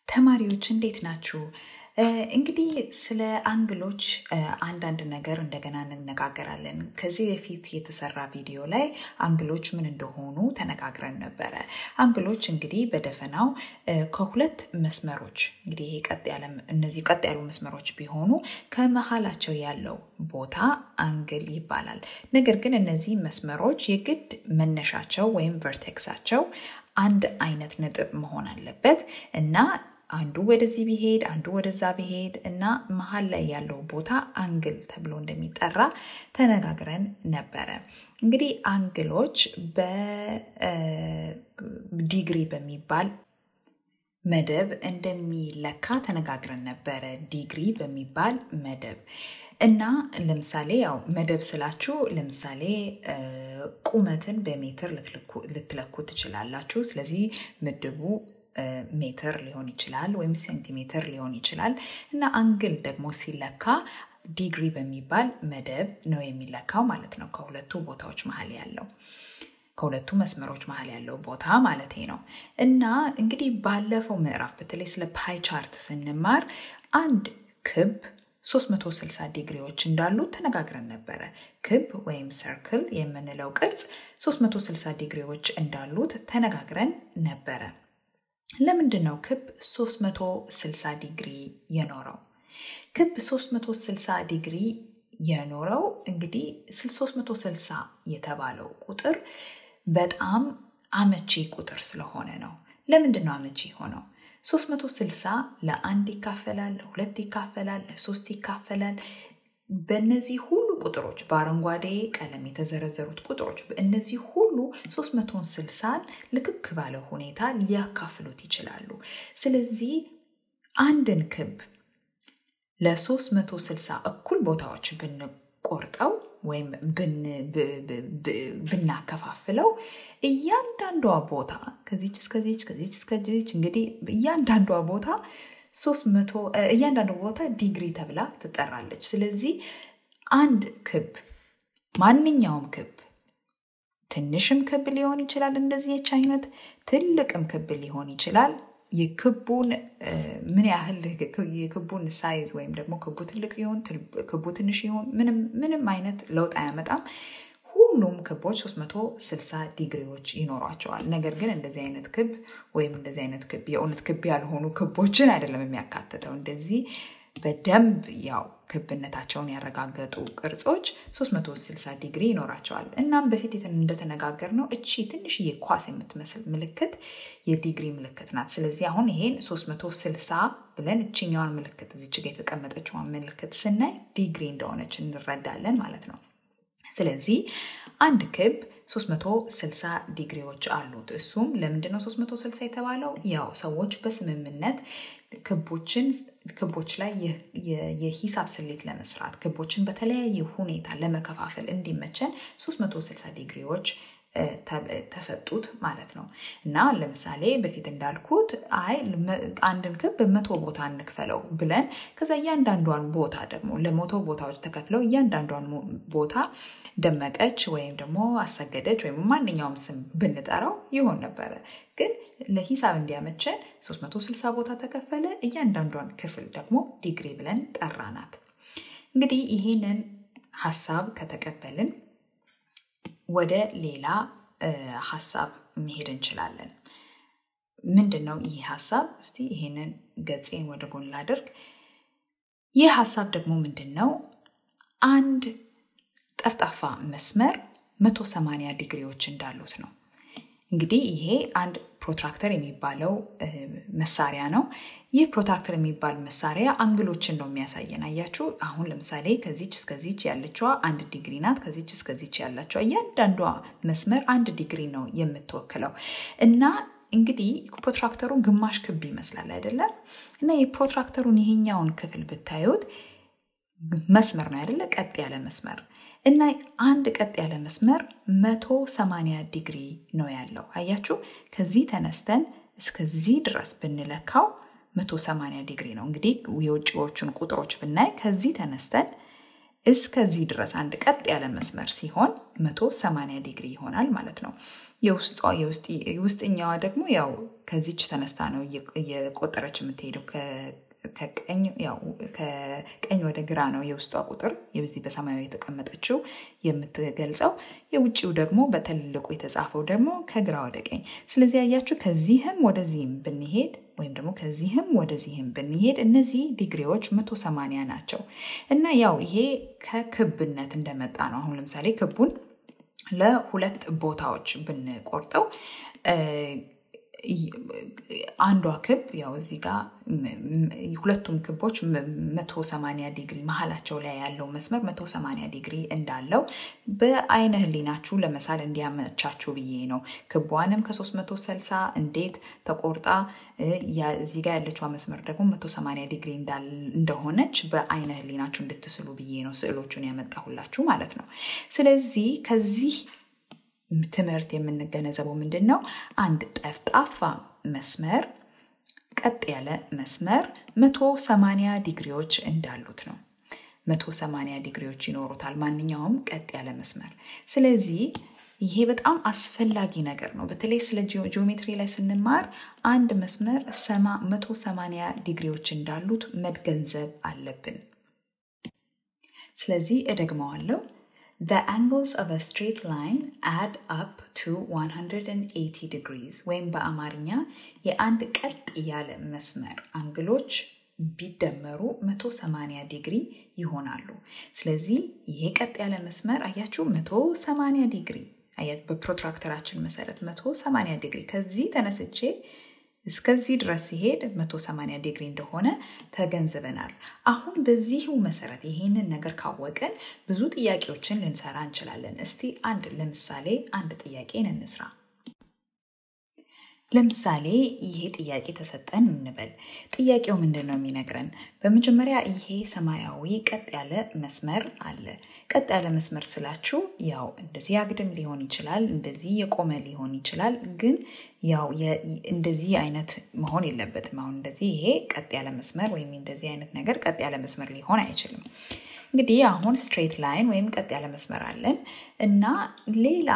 ተማሪዎች እንዴት ናችሁ? እንግዲህ ስለ አንግሎች አንዳንድ ነገር እንደገና እንነጋገራለን። ከዚህ በፊት የተሰራ ቪዲዮ ላይ አንግሎች ምን እንደሆኑ ተነጋግረን ነበረ። አንግሎች እንግዲህ በደፈናው ከሁለት መስመሮች እንግዲህ ይሄ ቀጥ ያለ እነዚህ ቀጥ ያሉ መስመሮች ቢሆኑ ከመሀላቸው ያለው ቦታ አንግል ይባላል። ነገር ግን እነዚህ መስመሮች የግድ መነሻቸው ወይም ቨርቴክሳቸው አንድ አይነት ነጥብ መሆን አለበት እና አንዱ ወደዚህ ቢሄድ አንዱ ወደዛ ቢሄድ እና መሀል ላይ ያለው ቦታ አንግል ተብሎ እንደሚጠራ ተነጋግረን ነበረ። እንግዲህ አንግሎች በዲግሪ በሚባል መደብ እንደሚለካ ተነጋግረን ነበረ። ዲግሪ በሚባል መደብ እና ለምሳሌ ያው መደብ ስላችሁ ለምሳሌ ቁመትን በሜትር ልትለኩ ትችላላችሁ። ስለዚህ ምድቡ ሜትር ሊሆን ይችላል ወይም ሴንቲሜትር ሊሆን ይችላል እና አንግል ደግሞ ሲለካ ዲግሪ በሚባል መደብ ነው የሚለካው ማለት ነው። ከሁለቱ ቦታዎች መሀል ያለው ከሁለቱ መስመሮች መሀል ያለው ቦታ ማለት ነው። እና እንግዲህ ባለፈው ምዕራፍ በተለይ ስለ ፓይ ቻርት ስንማር አንድ ክብ 360 ዲግሪዎች እንዳሉ ተነጋግረን ነበረ። ክብ ወይም ሰርክል የምንለው ቅርጽ 360 ዲግሪዎች እንዳሉት ተነጋግረን ነበረ። ለምንድን ነው ክብ 360 ዲግሪ የኖረው? ክብ 360 ዲግሪ የኖረው እንግዲህ 360 የተባለው ቁጥር በጣም አመቺ ቁጥር ስለሆነ ነው። ለምንድን ነው አመቺ ሆነው? 360 ለአንድ ይካፈላል፣ ለሁለት ይካፈላል፣ ለሶስት ይካፈላል። በእነዚህ ሁሉ ቁጥሮች በአረንጓዴ ቀለም የተዘረዘሩት ቁጥሮች እነዚህ ሁሉ 360ን ልክክ ባለ ሁኔታ ሊያካፍሉት ይችላሉ። ስለዚህ አንድን ክብ ለ360 እኩል ቦታዎች ብንቆርጠው ወይም ብናከፋፍለው እያንዳንዷ ቦታ ከዚች እስከዚች ከዚች እስከዚች እንግዲህ እያንዳንዷ ቦታ ሶስት መቶ እያንዳንዱ ቦታ ዲግሪ ተብላ ትጠራለች። ስለዚህ አንድ ክብ ማንኛውም ክብ ትንሽም ክብ ሊሆን ይችላል፣ እንደዚህች አይነት ትልቅም ክብ ሊሆን ይችላል። የክቡን ምን ያህል የክቡን ሳይዝ ወይም ደግሞ ክቡ ትልቅ ይሆን ክቡ ትንሽ ይሆን ምንም አይነት ለውጥ አያመጣም። ሁሉም ክቦች 360 ዲግሪዎች ይኖሯቸዋል። ነገር ግን እንደዚህ አይነት ክብ ወይም እንደዚህ አይነት ክብ የእውነት ክብ ያልሆኑ ክቦችን አይደለም የሚያካትተው። እንደዚህ በደንብ ያው ክብነታቸውን ያረጋገጡ ቅርጾች 360 ዲግሪ ይኖራቸዋል። እናም በፊት እንደተነጋገር ነው እቺ ትንሽዬ ኳስ የምትመስል ምልክት የዲግሪ ምልክት ናት። ስለዚህ አሁን ይሄን 360 ብለን እችኛዋን ምልክት እዚች ጋ የተቀመጠችዋን ምልክት ስናይ ዲግሪ እንደሆነች እንረዳለን ማለት ነው። ስለዚህ አንድ ክብ 360 ዲግሪዎች አሉት። እሱም ለምንድን ነው 360 የተባለው? ያው ሰዎች በስምምነት ክቦችን ክቦች ላይ የሂሳብ ስሌት ለመስራት ክቦችን በተለያየ ሁኔታ ለመከፋፈል እንዲመቸን 360 ዲግሪዎች ተሰጡት ማለት ነው። እና ለምሳሌ በፊት እንዳልኩት አይ አንድን ክብ በመቶ ቦታ እንክፈለው ብለን ከዛ እያንዳንዷን ቦታ ደግሞ ለመቶ ቦታዎች ተከፍለው እያንዳንዷን ቦታ ደመቀች ወይም ደግሞ አሰገደች ወይም ማንኛውም ስም ብንጠራው ይሆን ነበረ። ግን ለሂሳብ እንዲያመቸን 360 ቦታ ተከፈለ። እያንዳንዷን ክፍል ደግሞ ዲግሪ ብለን ጠራናት። እንግዲህ ይህንን ሀሳብ ከተቀበልን ወደ ሌላ ሀሳብ መሄድ እንችላለን። ምንድን ነው ይህ ሀሳብ? እስቲ ይሄንን ገጼን ወደ ጎን ላድርግ። ይህ ሀሳብ ደግሞ ምንድን ነው? አንድ ጠፍጣፋ መስመር 180 ዲግሪዎች እንዳሉት ነው። እንግዲህ ይሄ አንድ ፕሮትራክተር የሚባለው መሳሪያ ነው። ይህ ፕሮትራክተር የሚባል መሳሪያ አንግሎችን ነው የሚያሳየን። አያችሁ፣ አሁን ለምሳሌ ከዚች እስከዚች ያለችዋ አንድ ዲግሪ ናት። ከዚች እስከዚች ያለችዋ እያንዳንዷ መስመር አንድ ዲግሪ ነው የምትወክለው እና እንግዲህ ፕሮትራክተሩ ግማሽ ክብ ይመስላል አይደለም? እና የፕሮትራክተሩን ይሄኛውን ክፍል ብታዩት መስመር ነው አይደለ? ቀጥ ያለ መስመር እና አንድ ቀጥ ያለ መስመር 180 ዲግሪ ነው ያለው። አያችሁ ከዚህ ተነስተን እስከዚህ ድረስ ብንለካው 180 ዲግሪ ነው። እንግዲህ የውጭዎቹን ቁጥሮች ብናይ ከዚህ ተነስተን እስከዚህ ድረስ አንድ ቀጥ ያለ መስመር ሲሆን 180 ዲግሪ ይሆናል ማለት ነው። የውስጠኛዋ ደግሞ ያው ከዚች ተነስታ ነው እየቆጠረች የምትሄደው ከቀኝ ወደ ግራ ነው የውስጧ ቁጥር የዚህ በሰማያዊ የተቀመጠችው የምትገልጸው። የውጭው ደግሞ በትልቁ የተጻፈው ደግሞ ከግራ ወደ ቀኝ። ስለዚህ ያያችሁ ከዚህም ወደዚህም ብንሄድ ወይም ደግሞ ከዚህም ወደዚህም ብንሄድ እነዚህ ዲግሪዎች 180 ናቸው እና ያው ይሄ ከክብነት እንደመጣ ነው። አሁን ለምሳሌ ክቡን ለሁለት ቦታዎች ብንቆርጠው አንዷ ክብ ያው እዚህ ጋር ሁለቱም ክቦች 180 ዲግሪ መሀላቸው ላይ ያለው መስመር 180 ዲግሪ እንዳለው በአይነ ህሊናችሁ ለመሳል እንዲያመቻችሁ ብዬ ነው። ክቧንም ከ360 እንዴት ተቆርጣ እዚህ ጋር ያለችዋ መስመር ደግሞ 180 ዲግሪ እንደሆነች በአይነ ህሊናችሁ እንድትስሉ ብዬ ነው ስዕሎቹን ያመጣሁላችሁ ማለት ነው። ስለዚህ ከዚህ ትምህርት የምንገነዘበው ምንድን ነው? አንድ ጠፍጣፋ መስመር ቀጥ ያለ መስመር 180 ዲግሪዎች እንዳሉት ነው። 180 ዲግሪዎች ይኖሩታል ማንኛውም ቀጥ ያለ መስመር። ስለዚህ ይሄ በጣም አስፈላጊ ነገር ነው። በተለይ ስለ ጂኦሜትሪ ላይ ስንማር አንድ መስመር 180 ዲግሪዎች እንዳሉት መገንዘብ አለብን። ስለዚህ እደግመዋለሁ። The angles of a straight line add up to 180 degrees ወይም በአማርኛ የአንድ ቀጥ ያለ መስመር አንግሎች ቢደመሩ 180 ዲግሪ ይሆናሉ። ስለዚህ ይሄ ቀጥ ያለ መስመር አያችሁ 180 ዲግሪ በፕሮትራክተራችን መሰረት 180 ዲግሪ ከዚህ ተነስቼ እስከዚህ ድረስ ሲሄድ 180 ዲግሪ እንደሆነ ተገንዝበናል። አሁን በዚሁ መሰረት ይሄንን ነገር ካወቅን ብዙ ጥያቄዎችን ልንሰራ እንችላለን። እስቲ አንድ ለምሳሌ አንድ ጥያቄን እንስራ። ለምሳሌ ይሄ ጥያቄ ተሰጠን እንበል። ጥያቄው ምንድን ነው የሚነግረን? በመጀመሪያ ይሄ ሰማያዊ ቀጥ ያለ መስመር አለ። ቀጥ ያለ መስመር ስላችሁ ያው እንደዚህ አግድም ሊሆን ይችላል፣ እንደዚህ የቆመ ሊሆን ይችላል። ግን ያው እንደዚህ አይነት መሆን የለበትም። አሁን እንደዚህ ይሄ ቀጥ ያለ መስመር ወይም እንደዚህ አይነት ነገር ቀጥ ያለ መስመር ሊሆን አይችልም። እንግዲህ አሁን ስትሬት ላይን ወይም ቀጥ ያለ መስመር አለን እና ሌላ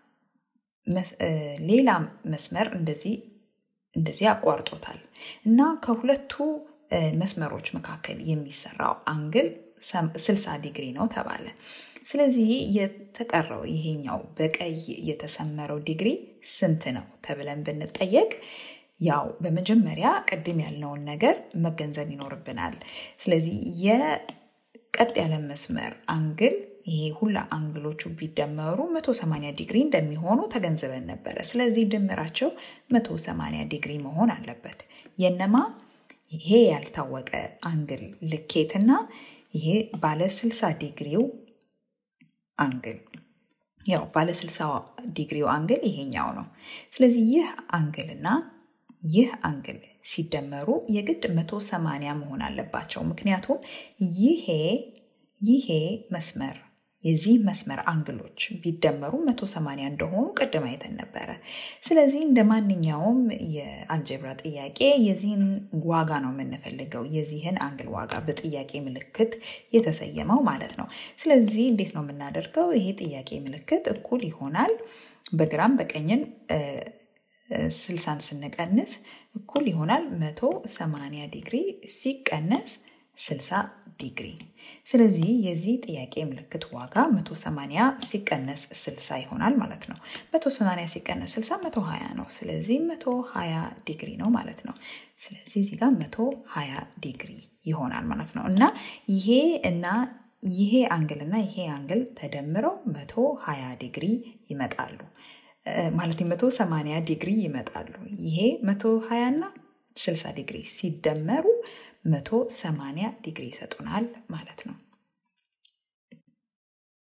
ሌላ መስመር እንደዚህ እንደዚህ አቋርጦታል እና ከሁለቱ መስመሮች መካከል የሚሰራው አንግል 60 ዲግሪ ነው ተባለ። ስለዚህ የተቀረው ይሄኛው በቀይ የተሰመረው ዲግሪ ስንት ነው ተብለን ብንጠየቅ ያው በመጀመሪያ ቅድም ያልነውን ነገር መገንዘብ ይኖርብናል። ስለዚህ የቀጥ ያለ መስመር አንግል ይሄ ሁላ አንግሎቹ ቢደመሩ 180 ዲግሪ እንደሚሆኑ ተገንዝበን ነበረ። ስለዚህ ድምራቸው 180 ዲግሪ መሆን አለበት። የነማ ይሄ ያልታወቀ አንግል ልኬትና ይሄ ባለ 60 ዲግሪው አንግል ያው ባለ 60 ዲግሪው አንግል ይሄኛው ነው። ስለዚህ ይህ አንግልና ይህ አንግል ሲደመሩ የግድ 180 መሆን አለባቸው። ምክንያቱም ይሄ ይሄ መስመር የዚህ መስመር አንግሎች ቢደመሩ 180 እንደሆኑ ቅድም አይተን ነበረ። ስለዚህ እንደ ማንኛውም የአልጀብራ ጥያቄ የዚህን ዋጋ ነው የምንፈልገው፣ የዚህን አንግል ዋጋ በጥያቄ ምልክት የተሰየመው ማለት ነው። ስለዚህ እንዴት ነው የምናደርገው? ይሄ ጥያቄ ምልክት እኩል ይሆናል በግራም በቀኝም ስልሳን ስንቀንስ እኩል ይሆናል 180 ዲግሪ ሲቀነስ 60 ዲግሪ። ስለዚህ የዚህ ጥያቄ ምልክት ዋጋ 180 ሲቀነስ 60 ይሆናል ማለት ነው። 180 ሲቀነስ 60 120 ነው። ስለዚህ 120 ዲግሪ ነው ማለት ነው። ስለዚህ እዚህ ጋር 120 ዲግሪ ይሆናል ማለት ነው እና ይሄ እና ይሄ አንግል እና ይሄ አንግል ተደምረው 120 ዲግሪ ይመጣሉ። ማለት 180 ዲግሪ ይመጣሉ። ይሄ 120 እና 60 ዲግሪ ሲደመሩ 180 ዲግሪ ይሰጡናል ማለት ነው።